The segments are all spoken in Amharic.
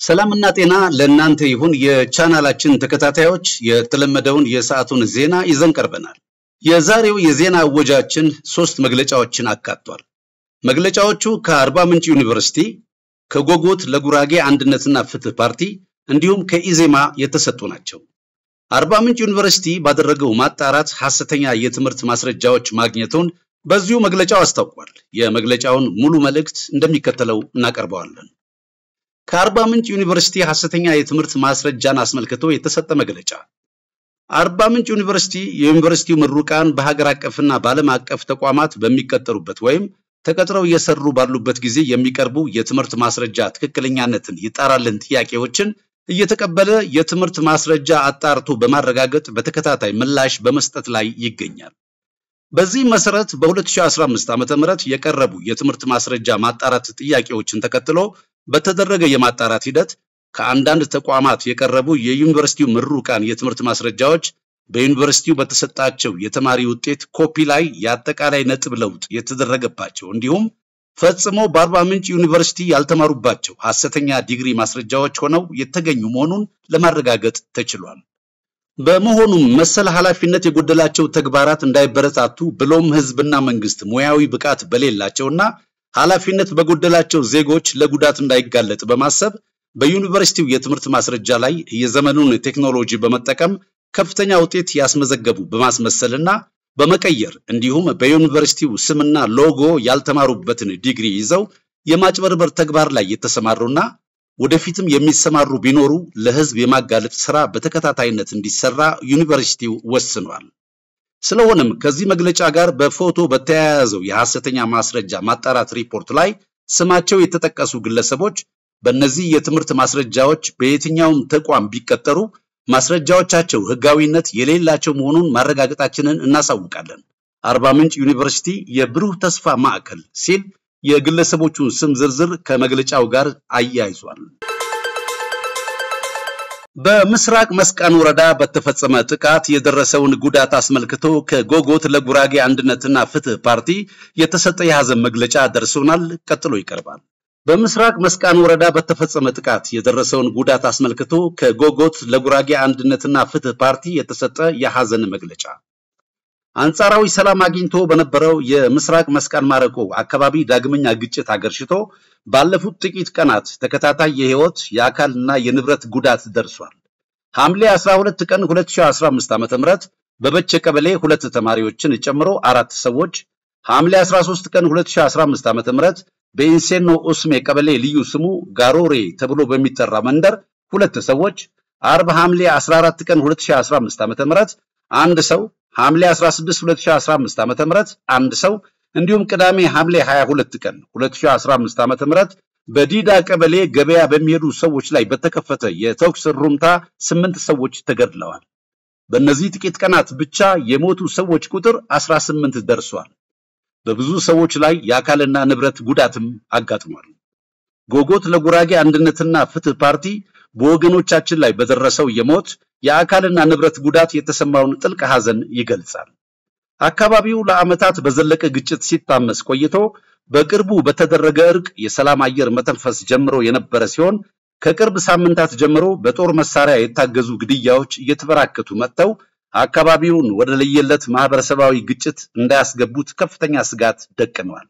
ሰላምና ጤና ለእናንተ ይሁን። የቻናላችን ተከታታዮች የተለመደውን የሰዓቱን ዜና ይዘን ቀርበናል። የዛሬው የዜና እወጃችን ሶስት መግለጫዎችን አካቷል። መግለጫዎቹ ከአርባ ምንጭ ዩኒቨርሲቲ፣ ከጎጎት ለጉራጌ አንድነትና ፍትህ ፓርቲ እንዲሁም ከኢዜማ የተሰጡ ናቸው። አርባ ምንጭ ዩኒቨርሲቲ ባደረገው ማጣራት ሐሰተኛ የትምህርት ማስረጃዎች ማግኘቱን በዚሁ መግለጫው አስታውቋል። የመግለጫውን ሙሉ መልእክት እንደሚከተለው እናቀርበዋለን። ከአርባ ምንጭ ዩኒቨርሲቲ ሐሰተኛ የትምህርት ማስረጃን አስመልክቶ የተሰጠ መግለጫ። አርባ ምንጭ ዩኒቨርሲቲ የዩኒቨርሲቲው ምሩቃን በሀገር አቀፍና በዓለም አቀፍ ተቋማት በሚቀጠሩበት ወይም ተቀጥረው እየሰሩ ባሉበት ጊዜ የሚቀርቡ የትምህርት ማስረጃ ትክክለኛነትን ይጣራልን ጥያቄዎችን እየተቀበለ የትምህርት ማስረጃ አጣርቶ በማረጋገጥ በተከታታይ ምላሽ በመስጠት ላይ ይገኛል። በዚህ መሰረት በ2015 ዓ.ም የቀረቡ የትምህርት ማስረጃ ማጣራት ጥያቄዎችን ተከትሎ በተደረገ የማጣራት ሂደት ከአንዳንድ ተቋማት የቀረቡ የዩኒቨርሲቲው ምሩቃን የትምህርት ማስረጃዎች በዩኒቨርሲቲው በተሰጣቸው የተማሪ ውጤት ኮፒ ላይ የአጠቃላይ ነጥብ ለውጥ የተደረገባቸው እንዲሁም ፈጽሞ በአርባ ምንጭ ዩኒቨርሲቲ ያልተማሩባቸው ሐሰተኛ ዲግሪ ማስረጃዎች ሆነው የተገኙ መሆኑን ለማረጋገጥ ተችሏል። በመሆኑም መሰል ኃላፊነት የጎደላቸው ተግባራት እንዳይበረታቱ ብሎም ሕዝብና መንግስት ሙያዊ ብቃት በሌላቸውና ኃላፊነት በጎደላቸው ዜጎች ለጉዳት እንዳይጋለጥ በማሰብ በዩኒቨርሲቲው የትምህርት ማስረጃ ላይ የዘመኑን ቴክኖሎጂ በመጠቀም ከፍተኛ ውጤት ያስመዘገቡ በማስመሰልና በመቀየር እንዲሁም በዩኒቨርሲቲው ስምና ሎጎ ያልተማሩበትን ዲግሪ ይዘው የማጭበርበር ተግባር ላይ የተሰማሩና ወደፊትም የሚሰማሩ ቢኖሩ ለህዝብ የማጋለጥ ስራ በተከታታይነት እንዲሰራ ዩኒቨርሲቲው ወስኗል። ስለሆነም ከዚህ መግለጫ ጋር በፎቶ በተያያዘው የሐሰተኛ ማስረጃ ማጣራት ሪፖርት ላይ ስማቸው የተጠቀሱ ግለሰቦች በእነዚህ የትምህርት ማስረጃዎች በየትኛውም ተቋም ቢቀጠሩ ማስረጃዎቻቸው ህጋዊነት የሌላቸው መሆኑን ማረጋገጣችንን እናሳውቃለን። አርባ ምንጭ ዩኒቨርሲቲ የብሩህ ተስፋ ማዕከል ሲል የግለሰቦቹን ስም ዝርዝር ከመግለጫው ጋር አያይዟል። በምስራቅ መስቃን ወረዳ በተፈጸመ ጥቃት የደረሰውን ጉዳት አስመልክቶ ከጎጎት ለጉራጌ አንድነትና ፍትህ ፓርቲ የተሰጠ የሐዘን መግለጫ ደርሶናል። ቀጥሎ ይቀርባል። በምስራቅ መስቃን ወረዳ በተፈጸመ ጥቃት የደረሰውን ጉዳት አስመልክቶ ከጎጎት ለጉራጌ አንድነትና ፍትህ ፓርቲ የተሰጠ የሐዘን መግለጫ አንጻራዊ ሰላም አግኝቶ በነበረው የምስራቅ መስቃን ማረቆ አካባቢ ዳግመኛ ግጭት አገርሽቶ ባለፉት ጥቂት ቀናት ተከታታይ የህይወት የአካልና የንብረት ጉዳት ደርሷል። ሐምሌ 12 ቀን 2015 ዓ.ም በበቸ ቀበሌ ሁለት ተማሪዎችን ጨምሮ አራት ሰዎች፣ ሐምሌ 13 ቀን 2015 ዓ.ም በኢንሴኖ ኡስሜ ቀበሌ ልዩ ስሙ ጋሮሬ ተብሎ በሚጠራ መንደር ሁለት ሰዎች፣ አርብ ሐምሌ 14 ቀን 2015 ዓ.ም አንድ ሰው ሐምሌ 16 2015 ዓ.ም አንድ ሰው እንዲሁም ቅዳሜ ሐምሌ 22 ቀን 2015 ዓ.ም በዲዳ ቀበሌ ገበያ በሚሄዱ ሰዎች ላይ በተከፈተ የተኩስ ሩምታ ስምንት ሰዎች ተገድለዋል። በእነዚህ ጥቂት ቀናት ብቻ የሞቱ ሰዎች ቁጥር 18 ደርሷል። በብዙ ሰዎች ላይ የአካልና ንብረት ጉዳትም አጋጥሟል። ጎጎት ለጉራጌ አንድነትና ፍትህ ፓርቲ በወገኖቻችን ላይ በደረሰው የሞት የአካልና ንብረት ጉዳት የተሰማውን ጥልቅ ሐዘን ይገልጻል። አካባቢው ለዓመታት በዘለቀ ግጭት ሲታመስ ቆይቶ በቅርቡ በተደረገ እርቅ የሰላም አየር መተንፈስ ጀምሮ የነበረ ሲሆን ከቅርብ ሳምንታት ጀምሮ በጦር መሳሪያ የታገዙ ግድያዎች እየተበራከቱ መጥተው አካባቢውን ወደ ለየለት ማህበረሰባዊ ግጭት እንዳያስገቡት ከፍተኛ ስጋት ደቅነዋል።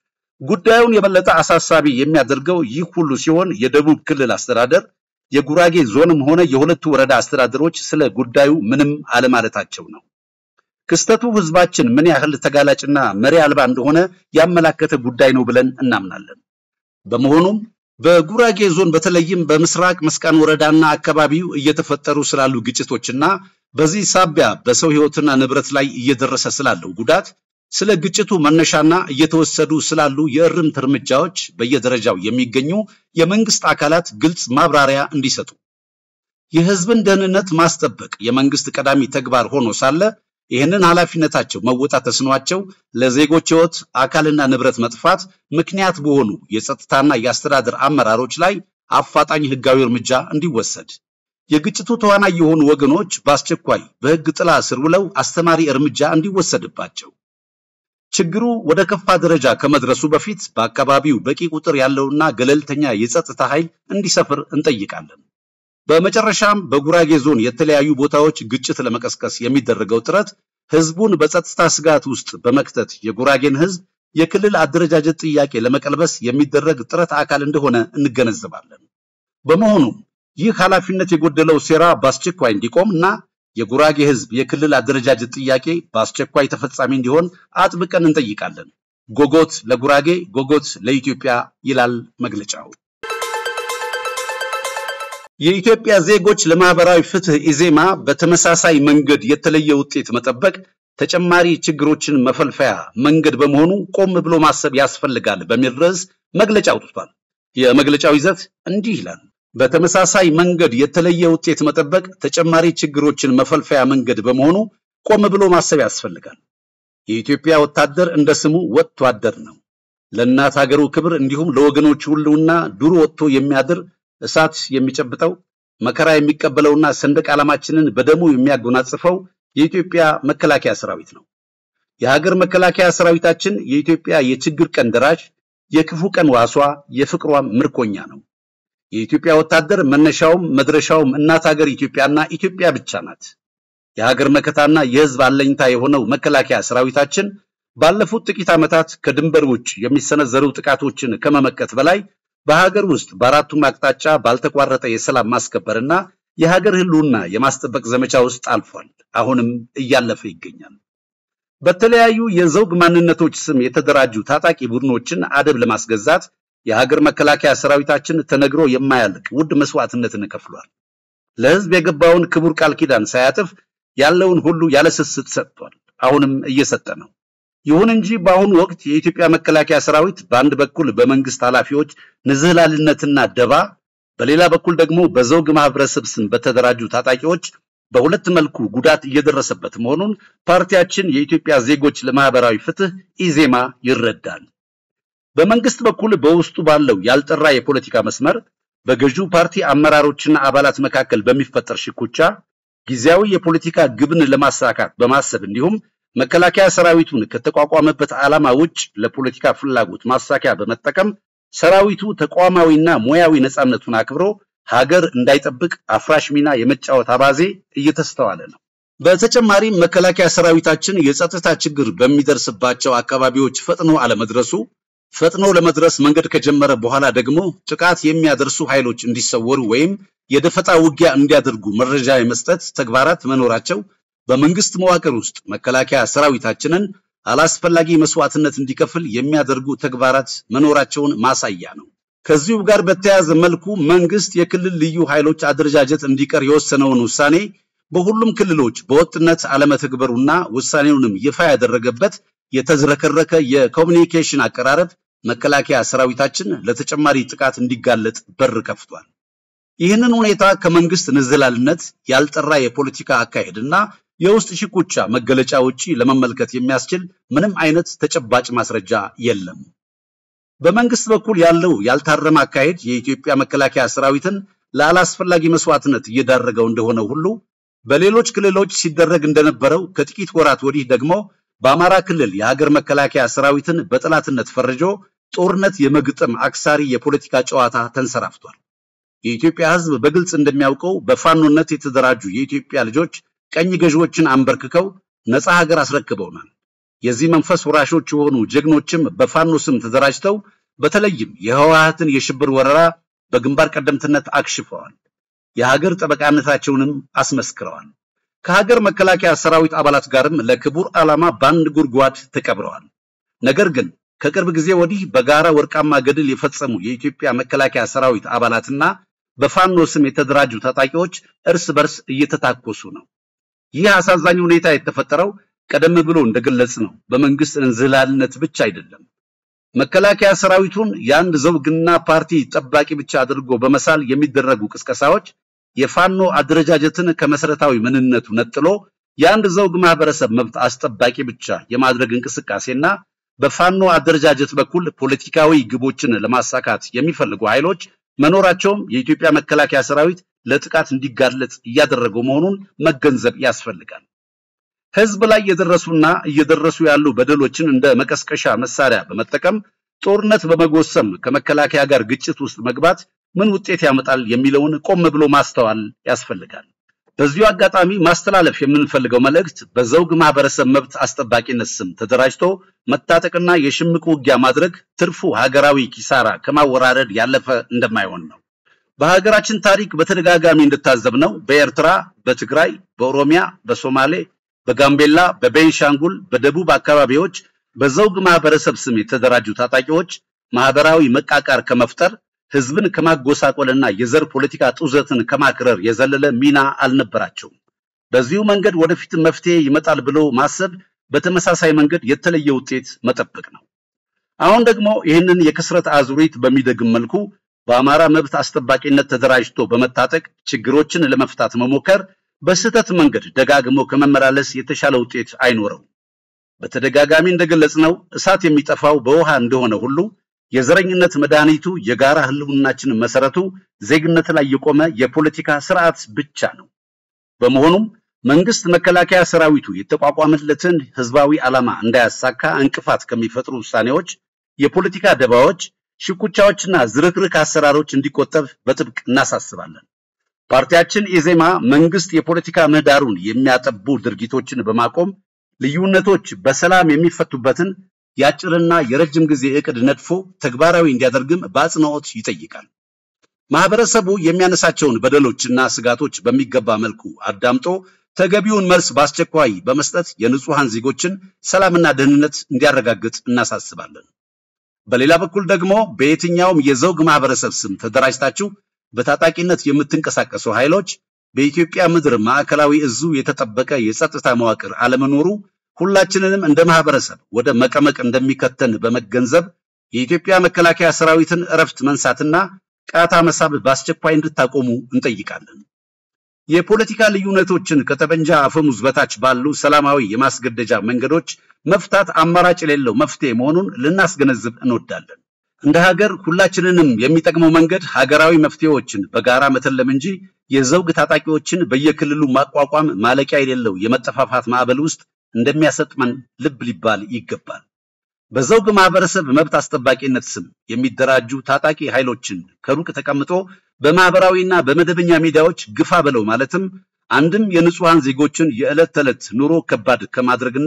ጉዳዩን የበለጠ አሳሳቢ የሚያደርገው ይህ ሁሉ ሲሆን የደቡብ ክልል አስተዳደር የጉራጌ ዞንም ሆነ የሁለቱ ወረዳ አስተዳደሮች ስለ ጉዳዩ ምንም አለማለታቸው ነው። ክስተቱ ህዝባችን ምን ያህል ተጋላጭና መሪ አልባ እንደሆነ ያመላከተ ጉዳይ ነው ብለን እናምናለን። በመሆኑም በጉራጌ ዞን በተለይም በምስራቅ መስቃን ወረዳና አካባቢው እየተፈጠሩ ስላሉ ግጭቶችና በዚህ ሳቢያ በሰው ህይወትና ንብረት ላይ እየደረሰ ስላለው ጉዳት ስለ ግጭቱ መነሻና እየተወሰዱ ስላሉ የእርምት እርምጃዎች በየደረጃው የሚገኙ የመንግስት አካላት ግልጽ ማብራሪያ እንዲሰጡ፣ የህዝብን ደህንነት ማስጠበቅ የመንግስት ቀዳሚ ተግባር ሆኖ ሳለ ይህንን ኃላፊነታቸው መወጣት ተስኗቸው ለዜጎች ህይወት አካልና ንብረት መጥፋት ምክንያት በሆኑ የጸጥታና የአስተዳደር አመራሮች ላይ አፋጣኝ ህጋዊ እርምጃ እንዲወሰድ የግጭቱ ተዋናይ የሆኑ ወገኖች በአስቸኳይ በህግ ጥላ ስር ውለው አስተማሪ እርምጃ እንዲወሰድባቸው ችግሩ ወደ ከፋ ደረጃ ከመድረሱ በፊት በአካባቢው በቂ ቁጥር ያለውና ገለልተኛ የጸጥታ ኃይል እንዲሰፍር እንጠይቃለን። በመጨረሻም በጉራጌ ዞን የተለያዩ ቦታዎች ግጭት ለመቀስቀስ የሚደረገው ጥረት ህዝቡን በጸጥታ ስጋት ውስጥ በመክተት የጉራጌን ህዝብ የክልል አደረጃጀት ጥያቄ ለመቀልበስ የሚደረግ ጥረት አካል እንደሆነ እንገነዘባለን። በመሆኑም ይህ ኃላፊነት የጎደለው ሴራ በአስቸኳይ እንዲቆም እና የጉራጌ ህዝብ የክልል አደረጃጀት ጥያቄ በአስቸኳይ ተፈጻሚ እንዲሆን አጥብቀን እንጠይቃለን። ጎጎት ለጉራጌ፣ ጎጎት ለኢትዮጵያ ይላል መግለጫው። የኢትዮጵያ ዜጎች ለማህበራዊ ፍትህ ኢዜማ በተመሳሳይ መንገድ የተለየ ውጤት መጠበቅ ተጨማሪ ችግሮችን መፈልፈያ መንገድ በመሆኑ ቆም ብሎ ማሰብ ያስፈልጋል በሚል ርዕስ መግለጫ አውጥቷል። የመግለጫው ይዘት እንዲህ ይላል። በተመሳሳይ መንገድ የተለየ ውጤት መጠበቅ ተጨማሪ ችግሮችን መፈልፈያ መንገድ በመሆኑ ቆም ብሎ ማሰብ ያስፈልጋል። የኢትዮጵያ ወታደር እንደ ስሙ ወጥቶ አደር ነው። ለእናት ሀገሩ ክብር እንዲሁም ለወገኖቹ ሁሉና ዱር ወጥቶ የሚያድር እሳት የሚጨብጠው መከራ የሚቀበለውና ሰንደቅ ዓላማችንን በደሙ የሚያጎናጽፈው የኢትዮጵያ መከላከያ ሰራዊት ነው። የሀገር መከላከያ ሰራዊታችን የኢትዮጵያ የችግር ቀን ደራሽ፣ የክፉ ቀን ዋሷ፣ የፍቅሯም ምርኮኛ ነው። የኢትዮጵያ ወታደር መነሻውም መድረሻውም እናት ሀገር ኢትዮጵያና ኢትዮጵያ ብቻ ናት። የሀገር መከታና የሕዝብ አለኝታ የሆነው መከላከያ ሰራዊታችን ባለፉት ጥቂት ዓመታት ከድንበር ውጭ የሚሰነዘሩ ጥቃቶችን ከመመከት በላይ በሀገር ውስጥ በአራቱም አቅጣጫ ባልተቋረጠ የሰላም ማስከበርና የሀገር ህልውና የማስጠበቅ ዘመቻ ውስጥ አልፏል። አሁንም እያለፈ ይገኛል። በተለያዩ የዘውግ ማንነቶች ስም የተደራጁ ታጣቂ ቡድኖችን አደብ ለማስገዛት የሀገር መከላከያ ሰራዊታችን ተነግሮ የማያልቅ ውድ መስዋዕትነትን ከፍሏል። ለህዝብ የገባውን ክቡር ቃል ኪዳን ሳያጥፍ ያለውን ሁሉ ያለ ስስት ሰጥቷል። አሁንም እየሰጠ ነው። ይሁን እንጂ በአሁኑ ወቅት የኢትዮጵያ መከላከያ ሰራዊት በአንድ በኩል በመንግስት ኃላፊዎች ንዝህላልነትና ደባ፣ በሌላ በኩል ደግሞ በዘውግ ማህበረሰብ ስም በተደራጁ ታጣቂዎች በሁለት መልኩ ጉዳት እየደረሰበት መሆኑን ፓርቲያችን የኢትዮጵያ ዜጎች ለማህበራዊ ፍትህ ኢዜማ ይረዳል። በመንግስት በኩል በውስጡ ባለው ያልጠራ የፖለቲካ መስመር በገዢው ፓርቲ አመራሮችና አባላት መካከል በሚፈጠር ሽኩቻ ጊዜያዊ የፖለቲካ ግብን ለማሳካት በማሰብ እንዲሁም መከላከያ ሰራዊቱን ከተቋቋመበት ዓላማ ውጭ ለፖለቲካ ፍላጎት ማሳኪያ በመጠቀም ሰራዊቱ ተቋማዊና ሙያዊ ነፃነቱን አክብሮ ሀገር እንዳይጠብቅ አፍራሽ ሚና የመጫወት አባዜ እየተስተዋለ ነው። በተጨማሪም መከላከያ ሰራዊታችን የጸጥታ ችግር በሚደርስባቸው አካባቢዎች ፈጥኖ አለመድረሱ፣ ፈጥኖ ለመድረስ መንገድ ከጀመረ በኋላ ደግሞ ጥቃት የሚያደርሱ ኃይሎች እንዲሰወሩ ወይም የደፈጣ ውጊያ እንዲያደርጉ መረጃ የመስጠት ተግባራት መኖራቸው በመንግስት መዋቅር ውስጥ መከላከያ ሰራዊታችንን አላስፈላጊ መስዋዕትነት እንዲከፍል የሚያደርጉ ተግባራት መኖራቸውን ማሳያ ነው። ከዚሁ ጋር በተያያዘ መልኩ መንግስት የክልል ልዩ ኃይሎች አደረጃጀት እንዲቀር የወሰነውን ውሳኔ በሁሉም ክልሎች በወጥነት አለመተግበሩና ውሳኔውንም ይፋ ያደረገበት የተዝረከረከ የኮሚኒኬሽን አቀራረብ መከላከያ ሰራዊታችን ለተጨማሪ ጥቃት እንዲጋለጥ በር ከፍቷል። ይህንን ሁኔታ ከመንግስት ንዝህላልነት ያልጠራ የፖለቲካ አካሄድና የውስጥ ሽኩቻ መገለጫ ውጪ ለመመልከት የሚያስችል ምንም አይነት ተጨባጭ ማስረጃ የለም። በመንግስት በኩል ያለው ያልታረመ አካሄድ የኢትዮጵያ መከላከያ ሰራዊትን ለአላስፈላጊ መስዋዕትነት እየዳረገው እንደሆነ ሁሉ በሌሎች ክልሎች ሲደረግ እንደነበረው ከጥቂት ወራት ወዲህ ደግሞ በአማራ ክልል የሀገር መከላከያ ሰራዊትን በጠላትነት ፈርጆ ጦርነት የመግጠም አክሳሪ የፖለቲካ ጨዋታ ተንሰራፍቷል። የኢትዮጵያ ሕዝብ በግልጽ እንደሚያውቀው በፋኖነት የተደራጁ የኢትዮጵያ ልጆች ቀኝ ገዢዎችን አንበርክከው ነፃ ሀገር አስረክበውናል። የዚህ መንፈስ ወራሾች የሆኑ ጀግኖችም በፋኖ ስም ተደራጅተው በተለይም የህወሓትን የሽብር ወረራ በግንባር ቀደምትነት አክሽፈዋል። የሀገር ጠበቃነታቸውንም አስመስክረዋል። ከሀገር መከላከያ ሰራዊት አባላት ጋርም ለክቡር ዓላማ በአንድ ጉድጓድ ተቀብረዋል። ነገር ግን ከቅርብ ጊዜ ወዲህ በጋራ ወርቃማ ገድል የፈጸሙ የኢትዮጵያ መከላከያ ሰራዊት አባላትና በፋኖ ስም የተደራጁ ታጣቂዎች እርስ በርስ እየተታኮሱ ነው። ይህ አሳዛኝ ሁኔታ የተፈጠረው ቀደም ብሎ እንደገለጽ ነው በመንግስት እንዝላልነት ብቻ አይደለም። መከላከያ ሰራዊቱን የአንድ ዘውግና ፓርቲ ጠባቂ ብቻ አድርጎ በመሳል የሚደረጉ ቅስቀሳዎች የፋኖ አደረጃጀትን ከመሰረታዊ ምንነቱ ነጥሎ የአንድ ዘውግ ማህበረሰብ መብት አስጠባቂ ብቻ የማድረግ እንቅስቃሴና በፋኖ አደረጃጀት በኩል ፖለቲካዊ ግቦችን ለማሳካት የሚፈልጉ ኃይሎች መኖራቸውም የኢትዮጵያ መከላከያ ሰራዊት ለጥቃት እንዲጋለጥ እያደረገው መሆኑን መገንዘብ ያስፈልጋል። ህዝብ ላይ የደረሱና እየደረሱ ያሉ በደሎችን እንደ መቀስቀሻ መሳሪያ በመጠቀም ጦርነት በመጎሰም ከመከላከያ ጋር ግጭት ውስጥ መግባት ምን ውጤት ያመጣል የሚለውን ቆም ብሎ ማስተዋል ያስፈልጋል። በዚሁ አጋጣሚ ማስተላለፍ የምንፈልገው መልእክት በዘውግ ማህበረሰብ መብት አስጠባቂነት ስም ተደራጅቶ መታጠቅና የሽምቅ ውጊያ ማድረግ ትርፉ ሀገራዊ ኪሳራ ከማወራረድ ያለፈ እንደማይሆን ነው። በሀገራችን ታሪክ በተደጋጋሚ እንደታዘብነው በኤርትራ፣ በትግራይ፣ በኦሮሚያ፣ በሶማሌ፣ በጋምቤላ፣ በቤንሻንጉል፣ በደቡብ አካባቢዎች በዘውግ ማህበረሰብ ስም የተደራጁ ታጣቂዎች ማህበራዊ መቃቃር ከመፍጠር ህዝብን ከማጎሳቆልና የዘር ፖለቲካ ጡዘትን ከማክረር የዘለለ ሚና አልነበራቸውም። በዚሁ መንገድ ወደፊት መፍትሄ ይመጣል ብሎ ማሰብ በተመሳሳይ መንገድ የተለየ ውጤት መጠበቅ ነው። አሁን ደግሞ ይህንን የክስረት አዙሪት በሚደግም መልኩ በአማራ መብት አስጠባቂነት ተደራጅቶ በመታጠቅ ችግሮችን ለመፍታት መሞከር በስህተት መንገድ ደጋግሞ ከመመላለስ የተሻለ ውጤት አይኖረውም። በተደጋጋሚ እንደገለጽነው እሳት የሚጠፋው በውሃ እንደሆነ ሁሉ የዘረኝነት መድኃኒቱ የጋራ ህልውናችን መሰረቱ ዜግነት ላይ የቆመ የፖለቲካ ስርዓት ብቻ ነው። በመሆኑም መንግስት መከላከያ ሰራዊቱ የተቋቋመለትን ህዝባዊ ዓላማ እንዳያሳካ እንቅፋት ከሚፈጥሩ ውሳኔዎች፣ የፖለቲካ ደባዎች፣ ሽኩቻዎችና ዝርክርክ አሰራሮች እንዲቆጠብ በጥብቅ እናሳስባለን። ፓርቲያችን ኢዜማ መንግስት የፖለቲካ ምህዳሩን የሚያጠቡ ድርጊቶችን በማቆም ልዩነቶች በሰላም የሚፈቱበትን የአጭርና የረጅም ጊዜ እቅድ ነድፎ ተግባራዊ እንዲያደርግም በአጽንኦት ይጠይቃል። ማህበረሰቡ የሚያነሳቸውን በደሎችና ስጋቶች በሚገባ መልኩ አዳምጦ ተገቢውን መልስ በአስቸኳይ በመስጠት የንጹሃን ዜጎችን ሰላምና ደህንነት እንዲያረጋግጥ እናሳስባለን። በሌላ በኩል ደግሞ በየትኛውም የዘውግ ማህበረሰብ ስም ተደራጅታችሁ በታጣቂነት የምትንቀሳቀሱ ኃይሎች በኢትዮጵያ ምድር ማዕከላዊ እዙ የተጠበቀ የጸጥታ መዋቅር አለመኖሩ ሁላችንንም እንደ ማህበረሰብ ወደ መቀመቅ እንደሚከተን በመገንዘብ የኢትዮጵያ መከላከያ ሰራዊትን እረፍት መንሳትና ቃታ መሳብ በአስቸኳይ እንድታቆሙ እንጠይቃለን። የፖለቲካ ልዩነቶችን ከጠመንጃ አፈሙዝ በታች ባሉ ሰላማዊ የማስገደጃ መንገዶች መፍታት አማራጭ የሌለው መፍትሄ መሆኑን ልናስገነዝብ እንወዳለን። እንደ ሀገር ሁላችንንም የሚጠቅመው መንገድ ሀገራዊ መፍትሄዎችን በጋራ መተለም እንጂ የዘውግ ታጣቂዎችን በየክልሉ ማቋቋም ማለቂያ የሌለው የመጠፋፋት ማዕበል ውስጥ እንደሚያሰጥመን ልብ ሊባል ይገባል። በዘውግ ማህበረሰብ መብት አስጠባቂነት ስም የሚደራጁ ታጣቂ ኃይሎችን ከሩቅ ተቀምጦ በማህበራዊና በመደበኛ ሚዲያዎች ግፋ በለው ማለትም አንድም የንጹሃን ዜጎችን የዕለት ተዕለት ኑሮ ከባድ ከማድረግና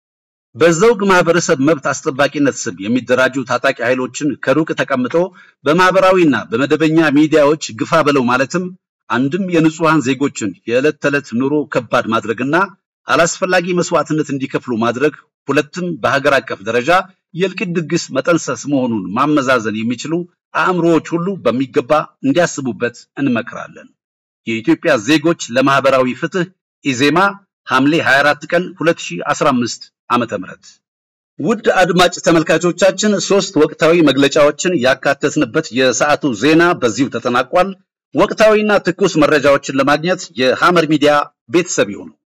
በዘውግ ማህበረሰብ መብት አስጠባቂነት ስም የሚደራጁ ታጣቂ ኃይሎችን ከሩቅ ተቀምጦ በማህበራዊና በመደበኛ ሚዲያዎች ግፋ በለው ማለትም አንድም የንጹሃን ዜጎችን የዕለት ተዕለት ኑሮ ከባድ ማድረግና አላስፈላጊ መስዋዕትነት እንዲከፍሉ ማድረግ ሁለትም በሀገር አቀፍ ደረጃ የእልቂት ድግስ መጠንሰስ መሆኑን ማመዛዘን የሚችሉ አእምሮዎች ሁሉ በሚገባ እንዲያስቡበት እንመክራለን። የኢትዮጵያ ዜጎች ለማህበራዊ ፍትህ ኢዜማ ሐምሌ 24 ቀን 2015 ዓመተ ምህረት ውድ አድማጭ ተመልካቾቻችን ሶስት ወቅታዊ መግለጫዎችን ያካተትንበት የሰዓቱ ዜና በዚሁ ተጠናቋል። ወቅታዊና ትኩስ መረጃዎችን ለማግኘት የሐመር ሚዲያ ቤተሰብ ይሁኑ።